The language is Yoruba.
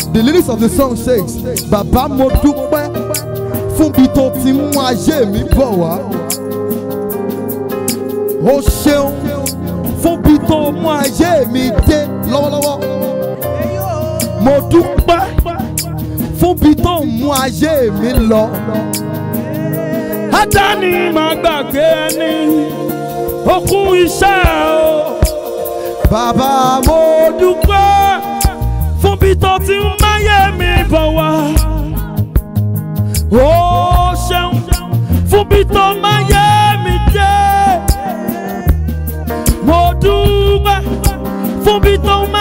the lyrics of the song says bàbá mo dúpẹ́ fún bí tó ti mú ayé mi bọ̀ wá o ṣeun fún bí tó mú ayé mi dé lọ́wọ́lọ́wọ́ mo dúpẹ́ fún bí tó mú ayé mi lọ. Ádání máa gbàgbé ẹni okun iṣẹ́ o. bàbá mo Mo dúpẹ́ fún bí tó ti ń máyé mi bọ̀ wá. Ó ṣeun fún bí tó máyé mi jẹ́. Mo dúpẹ́ fún bí tó máyé